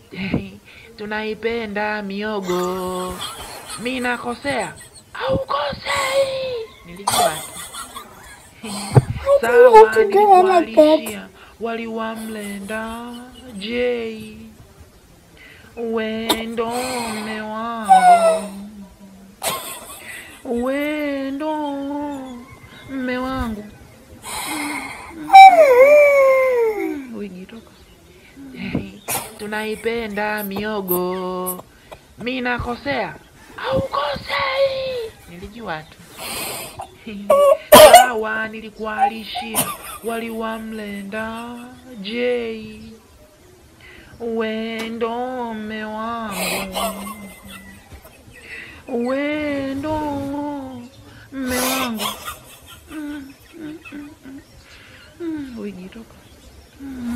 tunaipenda miogo. Mi nakosea au kosei? Nilijua tu. Sawa, to do it like that. nilikualishia wali wa mlenda. Je, wendo mme wangu, wendo mme wangu. Wigi toka. Tunaipenda miogo. Mi nakosea au kosei? Nilijua tu. Sawa, nilikualishia wali wa mlenda. Je, wendo mme wangu, wendo mme wangu. Mm, mm, mm, mm. Mm, Wigi toka. Mm.